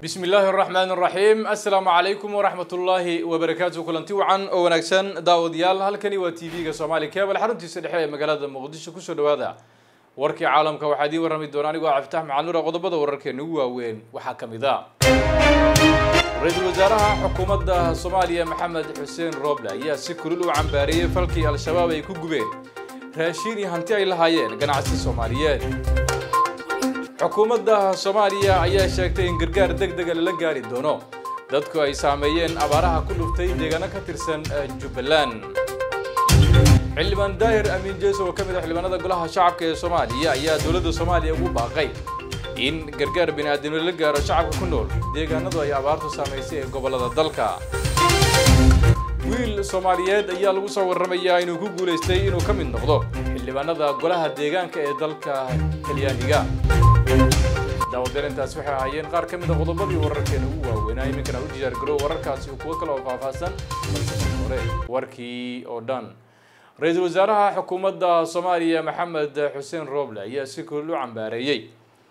bismi illaahi araxmaan araxiim assalaamu calaykum waraxmat ullaahi wabarakaatu kulanti wacan oo wanaagsan daawadayaal halkani waa t v-ga soomaali cable xaruntiisa dhexe ee magaalada muqdisho kusoo dhawaada warkii caalamka waxaa idiin warrami doona anigoo cabditax macalnuura qodobada wararkeena ugu waaweyn waxaa ka mid a ra-iisul wasaaraha xukuumadda soomaaliya maxamed xuseen rooble ayaa si kulul u cambaariyey falkii al-shabaab ay ku gubeen raashiin iyo hanti ay lahaayeen ganacsi soomaaliyeed xukuumadda soomaaliya ayaa sheegtay in gargaar deg dega lala gaari doono dadku ay saameeyeen abaaraha ku dhuftay deegaano ka tirsan jubbaland xildhibaan daahir amiin jeeso oo ka mid a xildhibaanada golaha shacabka ee soomaaliya ayaa dowladda soomaaliya ugu baaqay in gargaar bini-aadamnimo la gaaro shacabka ku nool deegaanadu ay abaartu saamaysay ee gobollada dalka wiil soomaaliyeed ayaa lagu soo warramayaa inuu ku guulaystay inuu ka mid noqdo xildhibaanada golaha deegaanka ee dalka talyaaniga daawadeel intaas waxay ahaayeen qaar ka mid a qodobadii wararkeena ugu waaweynaa iminkana u diyaargarow wararkaasi kuwo kale oo faahfaahsan hore warkii oo dhan ra-iisul wasaaraha xukuumadda soomaaliya maxamed xuseen rooble ayaa si kulul u cambaareeyey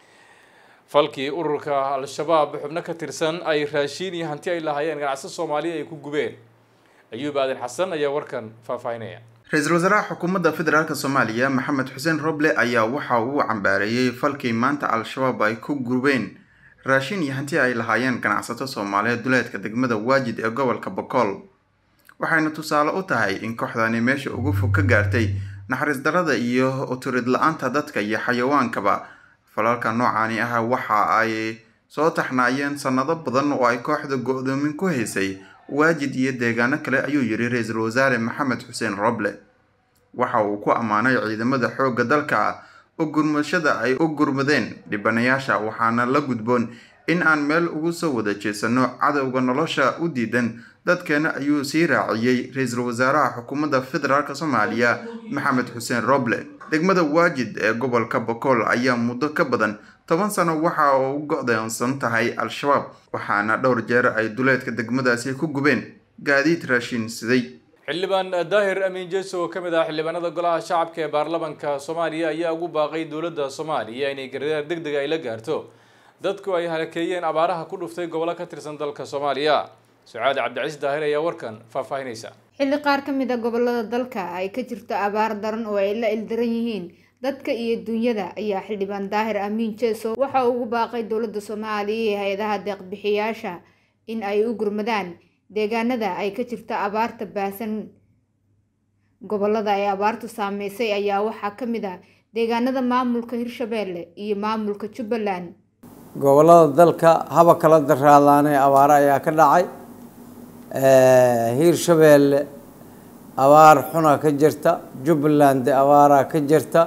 falkii ururka al-shabaab xubno ka tirsan ay raashiin iyo hanti ay lahaayeen ganacsi soomaaliya ay ku gubeen ayuub aadan xasan ayaa warkan faahfaahinaya ra-iisul wasaaraha xukuumadda federaalk soomaaliya maxamed xuseen roble ayaa waxa uu cambaareeyey falkii maanta al-shabaab ay ku gubeen raashin iyo hanti ay lahaayeen ganacsato soomaaliyeed duleedka degmada waajid ee gobolka bokool waxayna tusaale u tahay in kooxdani meesha ugu fog ka gaartay naxariis darada iyo uturid la-aanta dadka iyo xayawaankaba falalka noocaani ah waxa ay soo taxnaayeen sanado badan oo ay kooxda go-doomin ku haysay waajid iyo deegaano kale ayuu yidhi ra-iisul wasaare maxamed xuseen roble waxa uu ku ammaanay ciidamada xoogga dalka u gurmashada ay u gurmadeen dhibanayaasha waxaana la gudboon in aan meel ugu soo wada jeesano cadowga nolosha u diidan dadkeena ayuu sii raaciyey ra-iisul wasaaraha xukuumadda federaalk soomaaliya maxamed xuseen roble degmada waajid ee gobolka bokool ayaa muddo ka badan toban sano waxa uu u go-doonsan tahay al-shabaab waxaana dhowr jeer ay duleedka degmadaasi ku gubeen gaadiid raashin siday xildhibaan daahir amiin jeeso oo ka mid ah xildhibaanada golaha shacabka ee baarlamanka soomaaliya ayaa ugu baaqay dowladda soomaaliya inay gargaar deg dega ay la gaarto dadku ay halakeeyeen abaaraha ku dhuftay gobollo ka tirsan dalka soomaaliya sucaad cabdicasiis daahir ayaa warkan faahfaahinaysa xilli qaar ka mid a gobolada dalka ay ka jirto abaar daran oo ay la ildaran yihiin dadka iyo dunyada ayaa xildhibaan daahir amiin jeeso waxa uu ugu baaqay dowladda soomaaliya iyo hay-adaha deeqbixiyaasha in ay u gurmadaan deegaanada ay ka jirto abaarta baahsan gobolada ay abaartu saameysay ayaa waxaa ka mid ah deegaanada maamulka hirshabeelle iyo maamulka jubbaland gobolada dalka haba kala daraadaanee abaaro ayaa ka dhacay hiirshabeelle abaar xuna ka jirta jubbaland abaaraa ka jirta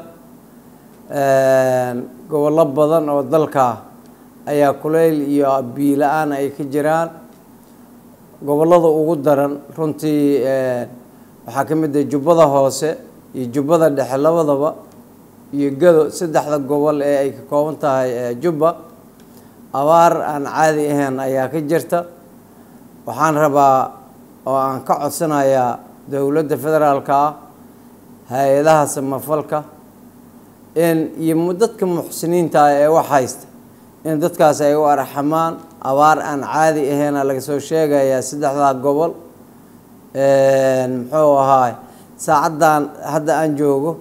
gobollo badan oo dalka ayaa kuleyl iyo biila-aan ay ka jiraan gobollada ugu daran runtii waxaa ka mid ah jubbada hoose iyo jubbada dhexe labadaba iyo gado saddexda gobol ee ay ka kooban tahay jubba abaar aan caadi ahayn ayaa ka jirta waxaan rabaa oo aan ka codsanayaa dowladda federaalka ah hay-adaha samafalka in iyo dadka muxsiniinta ah ee wax haysta in dadkaas ay u arxamaan abaar aan caadi ahayna laga soo sheegayaa saddexdaa gobol muxuu ahaay saacaddan hadda aan joogo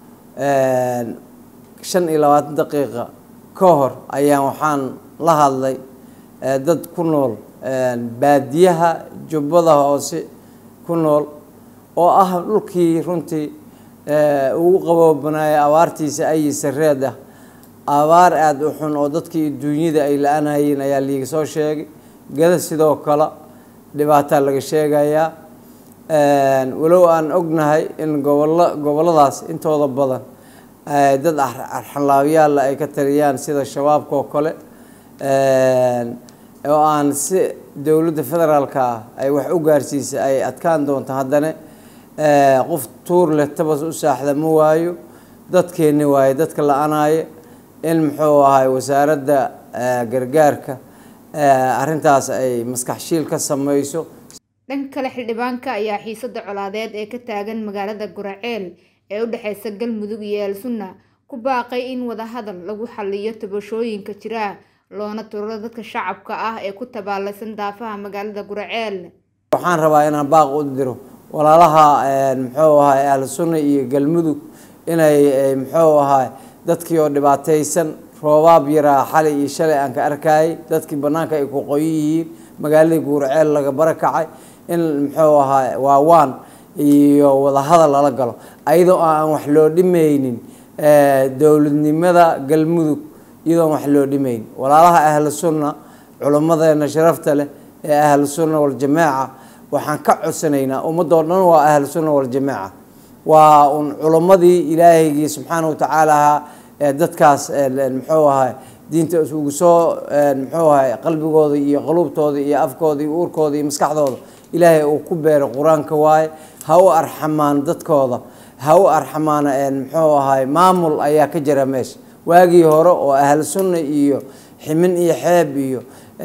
shan iyo labaatan daqiiqa ka hor ayaan waxaan la hadlay dad ku nool baadiyaha jubbada hoose ku nool oo ah dhulkii runtii ugu qaboobanaya abaartiisa ayi sareed ah abaar aada u xun oo dadkii duunyada ay la-anayeen ayaa liiga soo sheegay gada sidoo kale dhibaataa laga sheegayaa walow aan ognahay in gobollo gobolladaas intooda badan dad arxanlaabyaalla ay ka taliyaan sida shabaabka oo kale oo aan si dowladda federaalka ah ay wax u gaarsiisa ay adkaan doonto haddana qof tuur leh tabas u saaxda ma waayo dadkeenni waaye dadka la-anaaye in muxuu ahay wasaaradda gargaarka arrintaas ay maskaxshiil ka sameyso dhanka kale xildhibaanka ayaa xiisada colaadeed ee ka taagan magaalada guraceel ee u dhexeysa galmudug iyo elsunna ku baaqay in wadahadal lagu xaliyo tabashooyinka jira loona turo dadka shacabka ah ee ku tabaalaysan daafaha magaalada guraceel waxaan rabaa inaan baaq u diro walaalaha muxuu ahay ahlu sunna iyo galmudug inay muxuu ahay dadkii oo dhibaataysan roobaab yaraa xalay iyo shalay aan ka arkayay dadkii banaanka ay ku qoyan yihiin magaaladii guuraceel laga barakacay in muxuu ahaa waawaan iyo wadahadal lala galo ayadoo aan wax loo dhimaynin dowladnimada galmudug iyadoon wax loo dhimayn walaalaha ahlu sunna culimmadeena sharafta leh ee ahlu sunna waljamaaca waxaan ka codsanaynaa ummadoo dhan waa ahlu sunna waljamaaca waa un culimmadii ilaahaygii subxaana watacaala ee dadkaas muxuu ahay diinta isugu soo muxuu ahay qalbigooda iyo qaluubtooda iyo afkooda iyo uurkooda iyo maskaxdooda ilaahay uu ku beeray qur-aanka waaye ha u arxamaan dadkooda ha u arxamaan muxuu ahay maamul ayaa ka jira meesha waagii hore oo ahlu sunna iyo ximin iyo xeeb iyo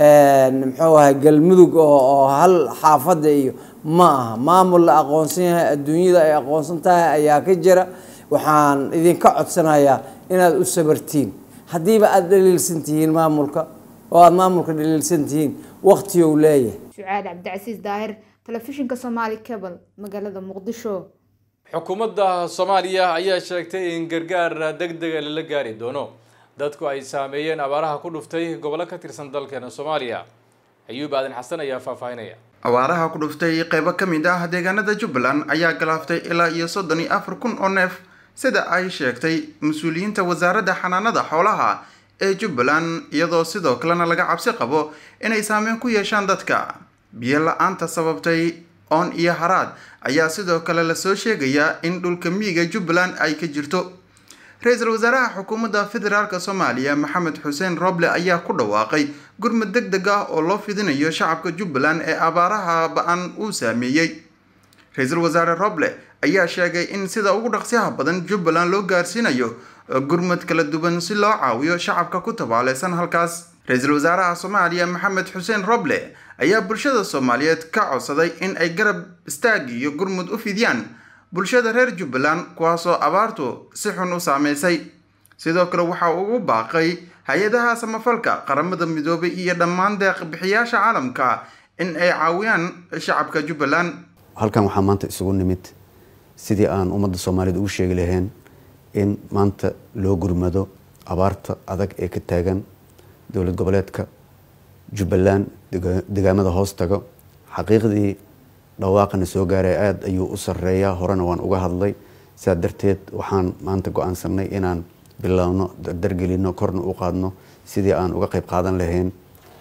muxuu ahay galmudug oo hal xaafada iyo ma aha maamul la aqoonsan yahay adduunyada ay aqoonsan tahay ayaa ka jira waxaan idinka codsanayaa inaad u sabartiin haddiiba aada dhaliilsan tihiin maamulka oo aada maamulka dhaliilsan tihiin waktiyow leeyahay sucaad cabdicasiis daahir telefishinka somaali cable magaalada muqdisho xukuumadda soomaaliya ayaa sheegtay in gargaar deg dega lala gaari doono dadku ay saameeyeen abaaraha ku dhuftay gobollo ka tirsan dalkeena soomaaliya ayuub aadan xasan ayaa faahfaahinaya abaaraha ku dhuftay qeybo ka mid ah deegaanada jubbaland ayaa galaaftay ilaa iyo soddon iyo afar kun oo neef sida ay sheegtay mas-uuliyiinta wasaaradda xanaanada xoolaha ee jubbaland iyadoo sidoo kalena laga cabsi qabo inay saameyn ku yeeshaan dadka biyo la-aanta sababtay oon iyo haraad ayaa sidoo kale lasoo sheegayaa in dhulka miyiga jubbaland ay ka jirto ra-iisul wasaaraha xukuumadda federaalk soomaaliya maxamed xuseen roble ayaa ku dhawaaqay gurmud deg deg ah oo loo fidinayo shacabka jubbaland ee abaaraha ba-an uu saameeyey ra-iisul wasaare roble ayaa sheegay in sida ugu dhaqsiyaha badan jubbaland loo gaarsiinayo gurmud kala duwan si loo caawiyo shacabka ku tabaaleysan halkaas ra-iisul wasaaraha soomaaliya maxamed xuseen roble ayaa bulshada soomaaliyeed ka codsaday in ay garab istaag iyo gurmud u fidiyaan bulshada reer jubbaland kuwaasoo abaartu si xun u saameysay sidoo kale waxa uu ugu baaqay hay-adaha samafalka qaramada midoobay iyo dhammaan deeq bixiyaasha caalamka in ay caawiyaan shacabka jubbaland halkan waxaa maanta isugu nimid sidii aan ummadda soomaaliyeed ugu sheegi lahayn in maanta loo gurmado abaarta adag ee ka taagan dowlad goboleedka jubbaland degaamada hoos tago xaqiiqdii dhawaaqana soo gaaray aada ayuu u sareeyaa horena waan uga hadlay sidaa darteed waxaan maanta go-aansanay inaan biloawno dardargelino korna u qaadno sidii aan uga qeyb qaadan lahayn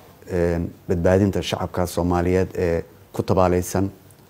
badbaadinta shacabka soomaaliyeed ee ku tabaaleysan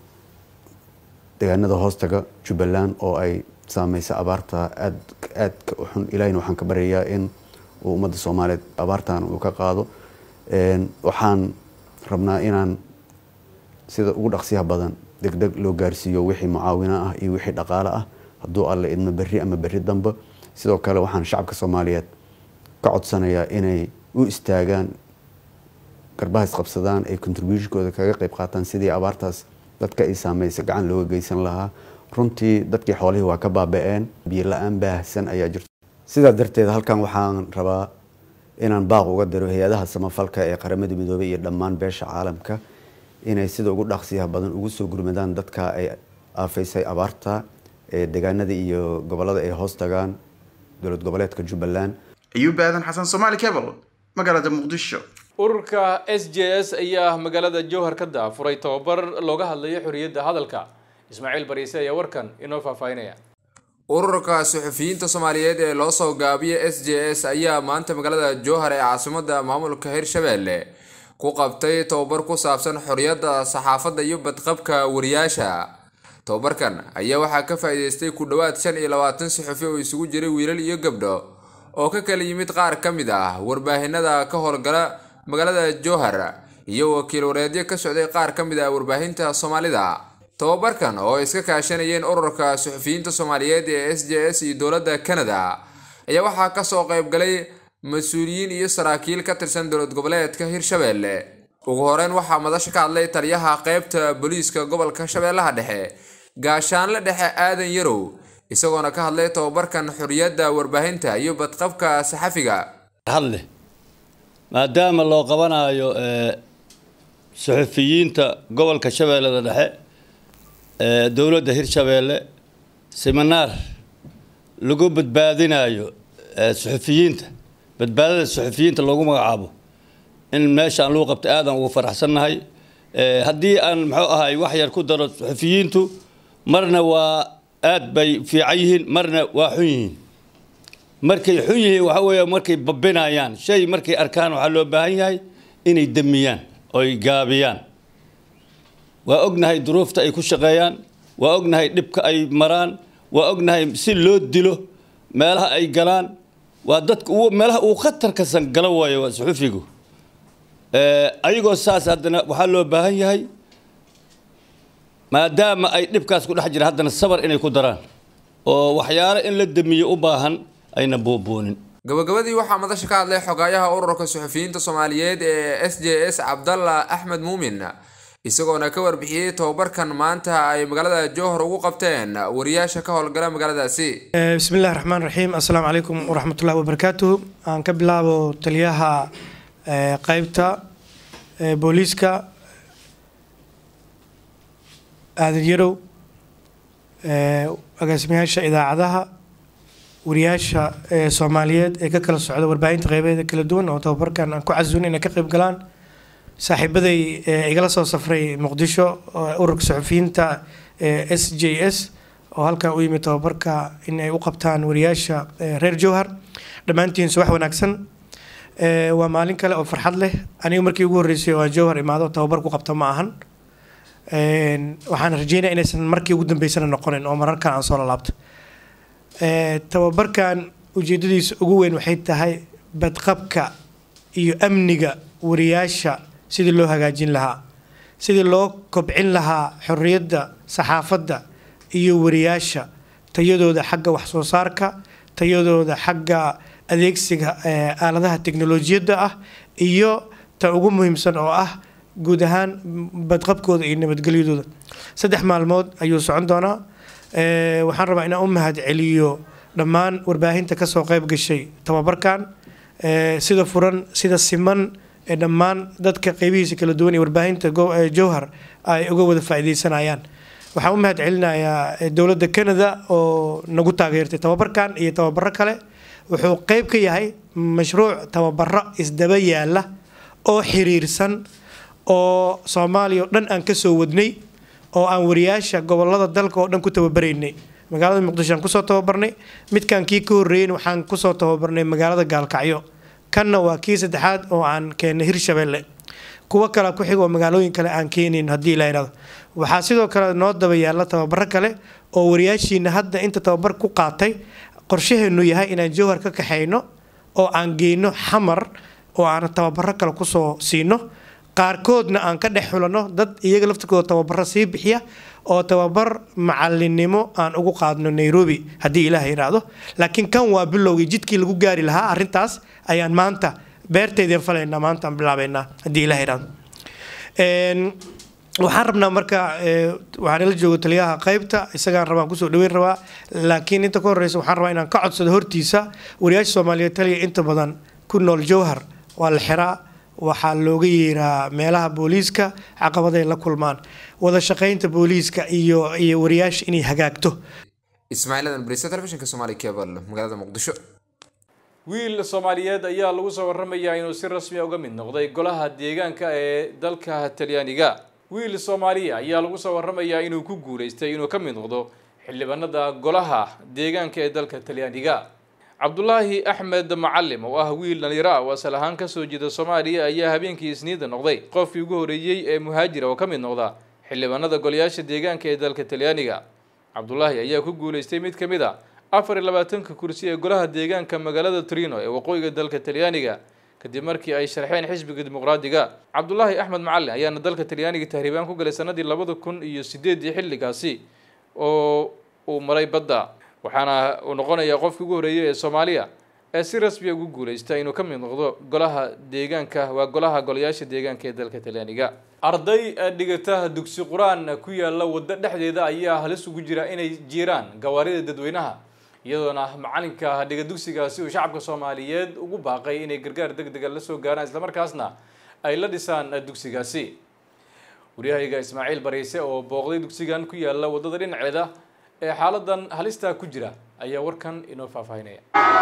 degaanada hoostaga jubbaland oo ay saameysa abaarta aad aadka u xun ilahina waxaan ka baryayaa in uu ummadda soomaaliyeed abaartan uu ka qaado waxaan rabnaa inaan sida ugu dhaqsiyaha badan deg deg loo gaarsiiyo wixii mucaawino ah iyo wixii dhaqaale ah hadduu alle idmo berri ama berri dambe sidoo kale waxaan shacabka soomaaliyeed ka codsanayaa inay u istaagaan garbaha isqabsadaan ay contributionkooda kaga qeyb qaataan sidii abaartaas dadka ay saameysa gacan looga geysan lahaa runtii dadkii xoolihii waa ka baaba-een biyo la-aan baahsan ayaa jirto sidaa darteed halkan waxaan rabaa inaan baaq uga diro hay-adaha samafalka ee qaramada midoobey iyo dhammaan beesha caalamka inay sida ugu dhaqsiyaha badan ugu soo gurmadaan dadka ay aafaysay abaarta ee deegaanada iyo gobolada ay hoos tagaan dowlad goboleedka jubbaland ayuub aadan xasan somaali cable magaalada muqdisho ururka s j s ayaa magaalada jowhar ka daafuray tababar looga hadlayo xorriyadda hadalka ismaaciil bariise ayaa warkan inoo faahfaahinaya ururka suxufiyiinta soomaaliyeed ee loo soo gaabiya s j s ayaa maanta magaalada jowhar ee caasimada maamulka hirshabelle ku qabtay tababar ku saabsan xorriyadda saxaafadda iyo badqabka wariyaasha tababarkan ayaa waxaa ka faa-iideystay ku dhowaad shan iyo labaatan saxufi oo isugu jiray wiilal iyo gabdho oo ka kala yimid qaar ka mid ah warbaahinada ka howlgala magaalada jowhar iyo wakiil wareedyo ka socday qaar ka mid ah warbaahinta soomaalida tababarkan oo ay iska kaashanayeen ururka suxufiyiinta soomaaliyeed ee s j s iyo dowladda canada ayaa waxaa kasoo qeybgalay mas-uuliyiin iyo saraakiil ka tirsan dowlad goboleedka hirshabelle ugu horeyn waxaa madasha ka hadlay taliyaha qeybta booliiska gobolka shabeellaha dhexe gaashaanle dhexe aadan yarow isagoona ka hadlay tababarkan xorriyadda warbaahinta iyo badqabka saxafiga hadle maadaama loo qabanayo suxufiyiinta gobolka shabeellada dhexe ee dowladda hirshabeelle seminaar lagu badbaadinayo suxufiyiinta badbaadada suxufiyiinta loogu magacaabo in meeshaan lagu qabta aadan ugu faraxsannahay haddii aan muxuu ahay wax yar ku daro suxufiyiintu marna waa aad bay fiican yihiin marna waa xun yihiin markay xun yihiin waxa weeye markay babinayaan shay markay arkaan waxaa loo baahan yahay inay demiyaan oy gaabiyaan waa ognahay duruufta ay ku shaqeeyaan waa ognahay dhibka ay maraan waa ognahay si loo dilo meelaha ay galaan waa dadka meelaha uu khatarkasan galo waayo waa suxufigu ayagoo saas haddana waxaa loo baahan yahay maadaama ay dhibkaas ku dhex jira haddana sabar inay ku daraan oo waxyaalo in la demiyo u baahan ayna buubuunin gabagabadii waxaa madasha ka hadlay xogaayaha ururka suxufiyiinta soomaaliyeed ee s j s cabdalla axmed muumin isagoona ka warbixiyey tobabarkan maanta ay magaalada jowhar ugu qabteen wariyaasha ka howlgala magaaladaasi bismillahi raxmaan raxiim assalaamu calaykum waraxmatullahi wabarakaatuhu aan ka bilaabo taliyaha qeybta booliiska aadan yarow agaasimayaasha idaacadaha wariyaasha soomaaliyeed ee ka kala socda warbaahinta qeybeeda kala duwan oo tababarkan aan ku casuun inay ka qeyb galaan saaxiibaday igala soo safray muqdisho ururka suxufiyiinta s j s oo halkan u yimid tababarka in ay u qabtaan wariyaasha reer jowhar dhammaantiin subax wanaagsan waa maalin kale oo farxad leh aniga markii ugu horreysay oo aan jowhar imaado tababar ku qabta ma ahan waxaan rajeynaya inaysan markii ugu dambeysana noqonin oo mararkan aan soo lalaabto tababarkan ujeedadiisa ugu weyn waxay tahay badqabka iyo amniga wariyaasha sidii loo hagaajin lahaa sidii loo kobcin lahaa xorriyadda saxaafadda iyo wariyaasha tayadooda xagga waxsoo saarka tayadooda xagga adeegsiga aaladaha teknolojiyadda ah iyo ta ugu muhiimsan oo ah guud ahaan badqabkooda iyo nabadgelyadooda saddex maalmood ayuu socon doonaa waxaan rabaa inaan u mahad celiyo dhammaan warbaahinta kasoo qeyb gashay tababarkan sida furan sida siman ee dhammaan dadka qeybihiisa kala duwan ee warbaahinta jowhar ay uga wada faa'iideysanayaan waxaan u mahad celinayaa dowladda canada oo nagu taageertay tababarkan iyo tababaro kale wuxuu qeyb ka yahay mashruuc tababaro isdaba yaala oo xiriirsan oo soomaaliya oo dhan aan kasoo wadnay oo aan wariyaasha gobolada dalka oo dhan ku tababaraynay magaalada muqdisho aan kusoo tababarnay midkan kii ka horreeyeyna waxaan kusoo tababarnay magaalada gaalkacyo kanna waa kii saddexaad oo aan keennay hirshabeelle kuwo kale ku xig oo magaalooyin kale aan keenayn haddii la yidhahdo waxaa sidoo kale noo daba yaalla tababaro kale oo wariyaashiina hadda inta tababar ku qaatay qorshaheenu yahay inaan jowhar ka kaxayno oo aan geyno xamar oo aan tababaro kale kusoo siino qaarkoodna aan ka dhex xulanno dad iyaga laftirkooda tababaro sii bixiya oo tababar macalinimo aan ugu qaadno nairobi haddii ilaah yidhaahdo laakiin kan waa bilowgii jidkii lagu gaari lahaa arrintaas ayaan maanta beerteydeen falaynaa maanta aan bilaabaynaa haddii ilaah yidhaahdo waxaan rabnaa marka waxaan ila joogo taliyaha qaybta isagaan rabaan kusoo dhaweyn rabaa laakiin inta ka horreysa waxaan rabaa inaan ka codsado hortiisa wariyaasha soomaaliyeed taliya inta badan ku nool jowhar waa la xiraa waxaa looga yeeraa meelaha booliiska caqabaday la kulmaan wada shaqaynta booliiska iyo iyo wariyaasha inay hagaagto ismaaciil adan bariisa telefishinka soomaali cable magaalada muqdisho wiil soomaaliyeed ayaa lagu soo waramayaa inuu si rasmi uga mid noqday golaha deegaanka ee dalka talyaaniga wiil soomaaliya ayaa lagu soo waramayaa inuu ku guuleystay inuu ka mid noqdo xildhibaanada golaha deegaanka ee dalka talyaaniga cabdulaahi axmed macalim oo ah wiil dhalinyaro ah oo asal ahaan kasoo jeeda soomaaliya ayaa habeenkii isniida noqday qofkii ugu horeeyey ee muhaajira oo ka mid noqda xildhibaanada golayaasha deegaanka ee dalka talyaaniga cabdulaahi ayaa ku guuleystay mid ka mid a afar iyo labaatanka kursi ee golaha deegaanka magaalada trino ee waqooyiga dalka talyaaniga kadib markii ay sharxeen xisbiga dimuqraadiga cabdulaahi axmed macalin ayaana dalka talyaaniga tahriibaan ku galay sanadii labada kun iyo sideedii xilligaasi oo uu maray badda waxaana uu noqonayaa qofkii ugu horeeyay ee soomaaliya ee si rasmiya ugu guuleysta inuu ka mid noqdo golaha deegaanka waa golaha golayaasha deegaanka ee dalka talyaaniga arday dhigata dugsi qur-aan ku yaala waddo dhexdeeda ayaa halis ugu jira inay jiiraan gawaarida dadweynaha iyadoona macalinka dhiga dugsigaasi uu shacabka soomaaliyeed ugu baaqay inay gargaar deg dega la soo gaaraan islamarkaasna ay la dhisaan dugsigaasi waryahayga ismaaciil bariise oo booqday dugsigan ku yaala waddada dhinaceeda ee xaaladan halista ku jira ayaa warkan inoo faahfaahinaya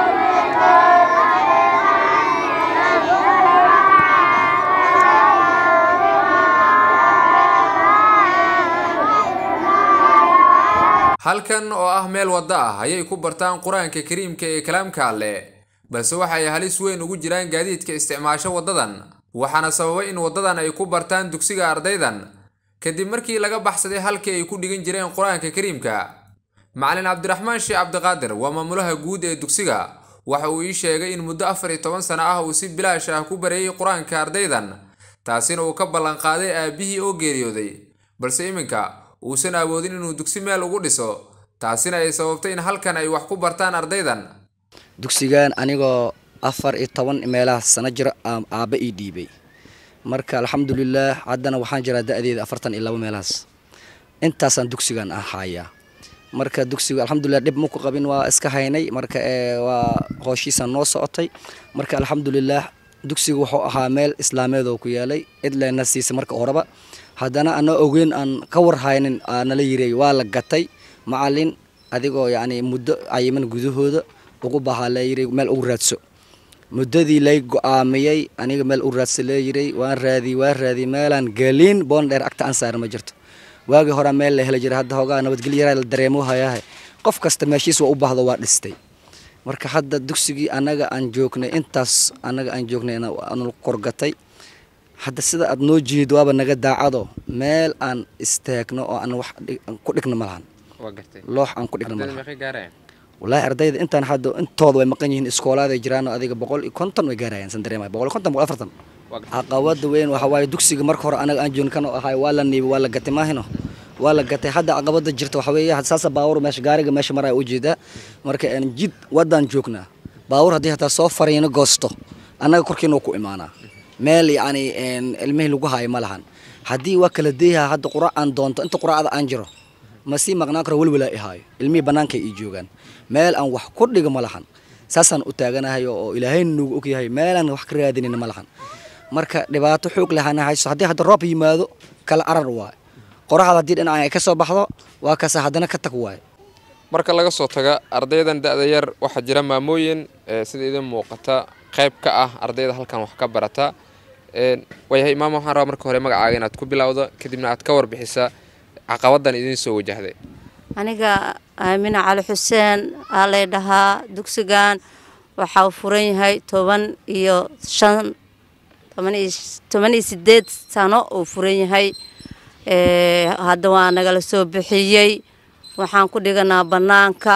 halkan oo ah meel waddo ah ayay ku bartaan qur-aanka kariimka ee kalaamka alleh balse waxa ay halis weyn ugu jiraan gaadiidka isticmaasho waddadan waxaana sababay in waddadan ay ku bartaan dugsiga ardaydan kadib markii laga baxsaday halkii ay ku dhigan jireen qur-aanka kariimka macalin cabdiraxmaan sheekh cabdiqaadir waa maamulaha guud ee dugsiga waxa uu ii sheegay in muddo afar iyo toban sano ah uu si bilaash ah ku bareeyey qur-aanka ardaydan taasina uu ka ballanqaaday aabbihii oo geeriyooday balse iminka uusan awoodin inuu dugsi meel ugu dhiso taasina ay sababtay in halkan ay wax ku bartaan ardaydan dugsigan anigoo afar iyo toban meelaha sano jiro aabba ii dhiibay marka alxamdulilaah haddana waxaan jiraa da-deeda afartan iyo labo meelahaas intaasaan dugsigan ahayaa marka dugsiga alxamdulilah dhib maku qabin waa iska haynay marka waa hooshiisaan noo socotay marka alxamdulilaah dugsiga wuxuu ahaa meel islaameed oo ku yaalay cidlena siisa marka horeba haddana ana ogeyn aan ka warhaynin nala yirey waa la gatay macalin adigoo yacni muddo cayiman gudahooda ugu bahaa layiri meel ugu raadso muddadii lay go-aamiyey aniga meel u raadsa leeyiray waan raadiyey waan raadiyey meelaan galiin boon dheer agta aan saara ma jirto waagii horaa meel la heli jiray hadda hoogaa nabadgelyo yaraa la dareemo hayaahe qof kasta meeshiis waa u baahdo waa dhistay marka hadda dugsigii annaga aan joognay intaas annaga aan joognay aanu korgatay hadda sida aad noo jeedo waaba naga daacado meel aan istaagno oo aan wax ku dhigno malahan loox aan ku dhigno malahan wallaahi ardayda intaan hadda intooda way maqan yihiin iskoolaaday jiraan adiga boqol iyo konton way gaarayaan san dareemaya boqol iyo konton boqol afartan caqabada weyn waxa waaye dugsiga marka hore anaga aan joogin kan ahay waa la niibay waa la gatay maahino waa la gatay hadda caqabada jirta waxa weeye saasa baawur meesha gaariga meesha maraya ujeedaa marka jid waddaan joognaa baawur haddii hataa soo fariino goosto annaga korkiina ku imaanaa meel yacni ilmihii lagu haayo ma lahan haddii waa kala deeyaha hadda qura aan doonto inta quraacda aan jiro ma sii maqnaan karo welwelaa i haayo ilmihii bannaankay ii joogaan meel aan wax ku dhigo ma lahan saasaan u taaganahay oo ilaahayna nugu ogyahay meelaan wax ka raadinayna ma lahan marka dhibaato xoog lahana hayso haddii hadda roob yimaado kala arar waayo qoraxda haddii dhinacan ay ka soo baxdo waa kasa haddana ka tag waayo marka laga soo taga ardaydan da-da yar waxaa jira maamooyin sida idin muuqata qayb ka ah ardayda halkan wax ka barata waayahay imaam waxaan rabaa marka hore magacaaga inaad ku bilowdo kadibna aad ka warbixisa caqabadan idiin soo wajahday aniga aamina cali xuseen aa lay dhahaa dugsigan waxaa furan yahay toban iyo shan toban iyo sideed sano uu furan yahay hadda waa nagala soo bixiyey waxaan ku dhiganaa bannaanka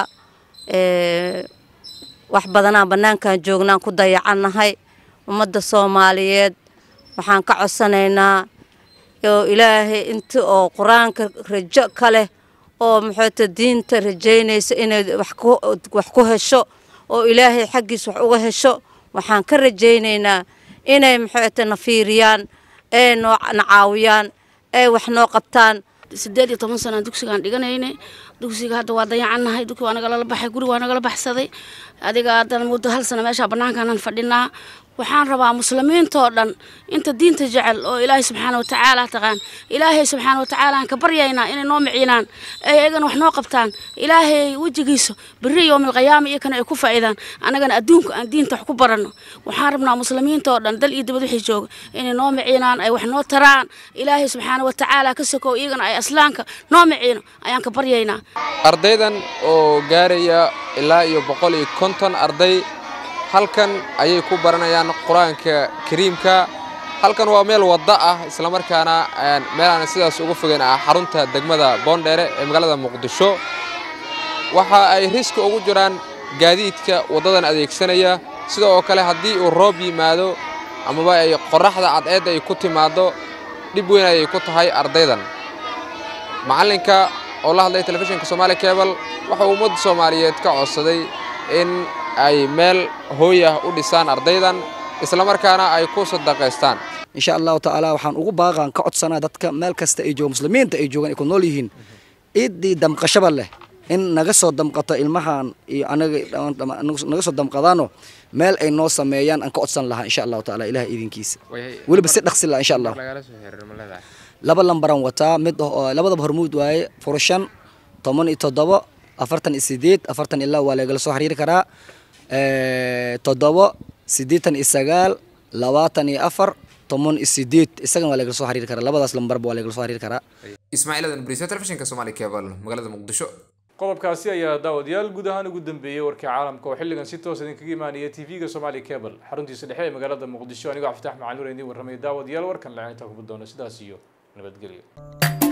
wax badanaa bannaankan joognaan ku dayacannahay ummadda soomaaliyeed waxaan ka codsanaynaa oo ilaahay inta oo qur-aanka rajo ka leh oo maxoota diinta rajaynayso inay wax ku hesho oo ilaahay xaggiis wax uga hesho waxaan ka rajaynaynaa inay maxoota na fiiriyaan ee noo na caawiyaan ee wax noo qabtaan sideed iyo toban sanaan dugsigaan dhiganayna dugsiga hadda waa dayacannahay dugsi waa nagala baxay guri waa nagala baxsaday adiga haddana muddo hal sano meeshaa bannaankaanan fadhinaa waxaan rabaa muslimiintoo dhan inta diinta jecel oo ilaahay subxaana watacaala taqaan ilaahay subxaana watacaala aan ka baryaynaa inay noo miciinaan ay ayagana wax noo qabtaan ilaahay wejigiisa berri yowmilqiyaama iyakana ay ku faa'iidaan annagana adduunka aan diinta wax ku baranno waxaan rabnaa muslimiintoo dhan dal iyo dibad wixii jooga inay noo miciinaan ay wax noo taraan ilaahay subxaana watacaala ka sokow iyagana ay aslaanka noo miciino ayaan ka baryaynaa ardaydan oo gaaraya ilaa iyo boqol iyo konton arday halkan ayay ku baranayaan qur-aanka kariimka halkan waa meel wadda ah islamarkaana meel aan sidaas uga fogeyn ah xarunta degmada boondheere ee magaalada muqdisho waxa ay riski ugu jiraan gaadiidka waddadan adeegsanaya sida oo kale haddii uu roob yimaado amaba ay qorraxda cadceed ay ku timaaddo dhib weyn ayay ku tahay ardaydan macallinka oo la hadlay telefishinka somaali cebal waxa uu ummadda soomaaliyeed ka codsaday in ay meel hooy ah u dhisaan ardaydan islamarkaana ay ku sadaqaystaan insha allahu tacaala waxaan ugu baaqaan ka codsanaa dadka meel kasta ay jooga muslimiinta ay joogaan ay ku nool yihiin ciddii damqashaba leh in naga soo damqato ilmahan iyo anaga naga soo damqadaano meel ay noo sameeyaan aan ka codsan lahaa insha allahu tacaala ilaah idinkiisa weliba si dhaqsi laha insha allah laba lambaran wataa mid labadaba hormuud waaye furashan toban iyo toddobo afartan iyo sideed afartan ilaa waa lagala soo xiriiri karaa toddobo siddeetan iyo sagaal labaatan iyo afar toban iyo sideed isagana waa lagala soo xiriiri karaa labadaas lambarba waa lagala soo xiriiri karaa ismaaciil adan bariisa telefishinka somali cable magaalada muqdisho qodobkaasi ayaa daawadayaal guud ahaan ugu dambeeyey warkii caalamka oo xilligan si toos idinkaga imaanaya tv-ga somali cable xaruntiisa dhexe ee magaalada muqdisho anigoo cabditax macalin nuur idiin warramay daawadayaal warkan lacinta kuba doono sidaas iyo nabadgelyo